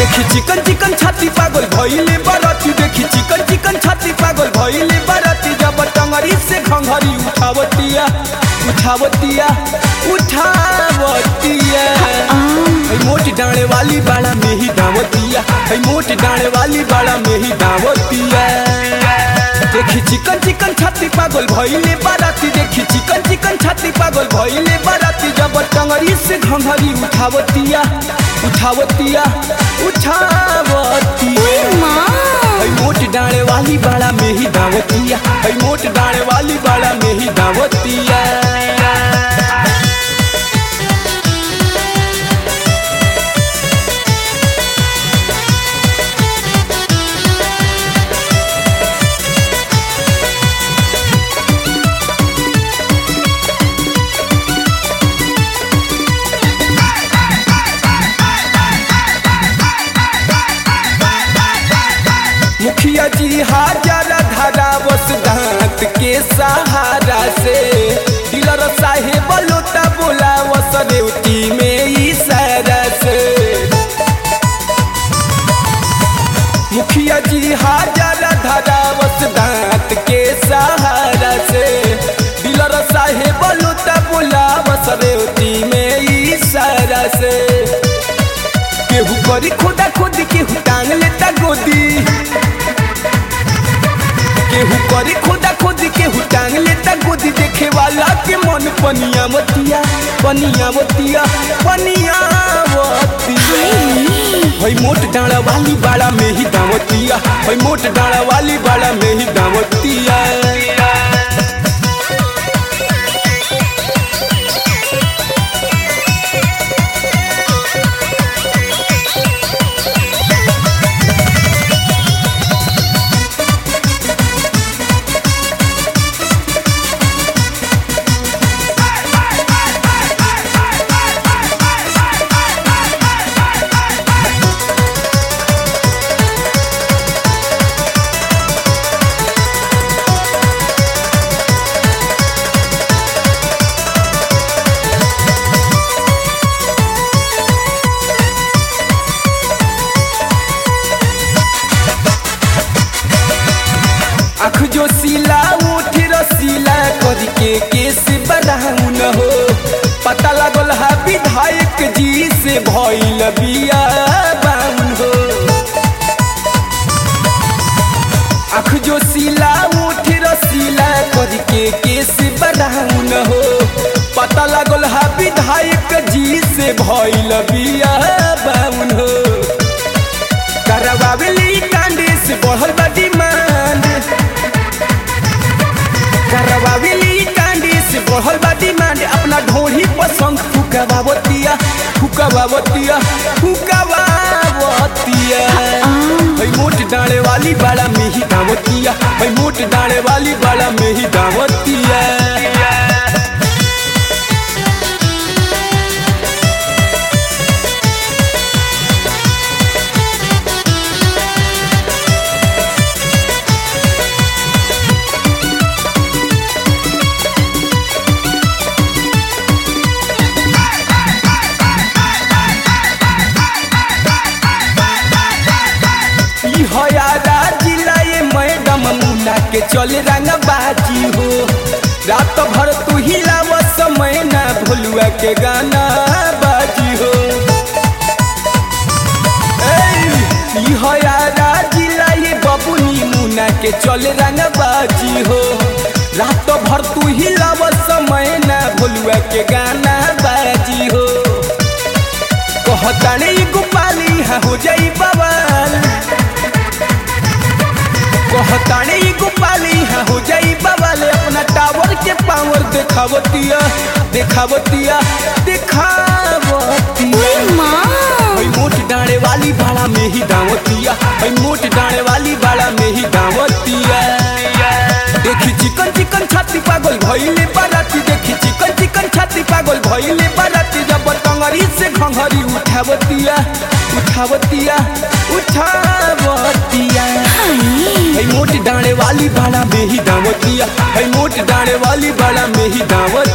देखी चिकन चिकन छाती पागल भइले बरती देखी चिकन चिकन छाती पागल भइले बरती जब टंगरी से घंघरी उठावतिया उठावतिया उठावतिया है मोट डाणे वाली बाड़ा में ही दावतिया है मोट डाणे वाली बाड़ा में ही दावतिया देखी चिकन चिकन छाती पागल भइले बाराती देखी चिकन चिकन छाती पागल भइले बाराती जब टंगरी से घंघरी उठावतिया उठावतिया उठावतिया है मोट डाणे वाली बाड़ा में ही दावतिया है मोट डाणे वाली बाड़ा में ही दावतिया मुखिया जी हाजर धरा बस दांत के सहारा से डीलर साहेब लोटा बोला वस रेवती में इशारा से मुखिया जी हाजर धरा बस दांत के सहारा से डीलर साहेब लोटा बोला वस रेवती में इशारा से केहू करी खोदा खोदी केहू टांग लेता गोदी केहू करी खोदा खोदी केहू टांग लेता गोदी देखे वाला के मन पनिया मतिया पनिया मतिया पनिया मतिया हई मोट डाड़ा वाली बाड़ा में ही दावतिया हई मोट डाड़ा वाली बाड़ा में ही दावतिया आँख जो सिला उठ रसीला करी के केस बढ़ाऊ न हो पता लागल है विधायक जी से भइल बिया बाउन हो आँख जो सिला उठ रसीला करी के केस बढ़ाऊ न हो पता लागल है विधायक जी से भइल बिया बाउन हो करवावेली कांडे से बढ़ल बा डिमांड करवावेली कांडे से बढ़ल बा डिमांड अपना ढोरी पसंद फुकवावतिया फुकवावतिया फुकवावतिया हई मोट डाले वाली बाड़ा में ही दावतिया हई मोट डाले वाली बाड़ा में ही दावतिया ई हयारा जिला ये मैडम मुना के चल रंग बाजी हो रात भर तू हिलाव समय ना भोलुआ के गाना बाजी हो ए, ई हयारा जिला ये बबुनी मुना के चल रंग बाजी हो रात भर तू हिलाव समय ना भोलुआ के गाना बाजी हो कहताने ई गोपाली हाँ हो जाई बवाल कहताने ई गोपाली हाँ हो जाई बवाल अपना टावर के पावर देखावतिया देखावतिया देखावतिया हई मोट डाणे वाली बाड़ा में ही दावतिया हई मोट डाणे वाली बाड़ा में ही दावतिया देखी चिकन चिकन छाती पागल भइले बाराती देखी चिकन चिकन छाती पागल भइले बाराती जब टंगरी से घंघरी उठावतिया उठावतिया उठावतिया हई मोट डाणे वाली बाड़ा में ही दावतिया हई मोट डाणे वाली बाड़ा में ही दावत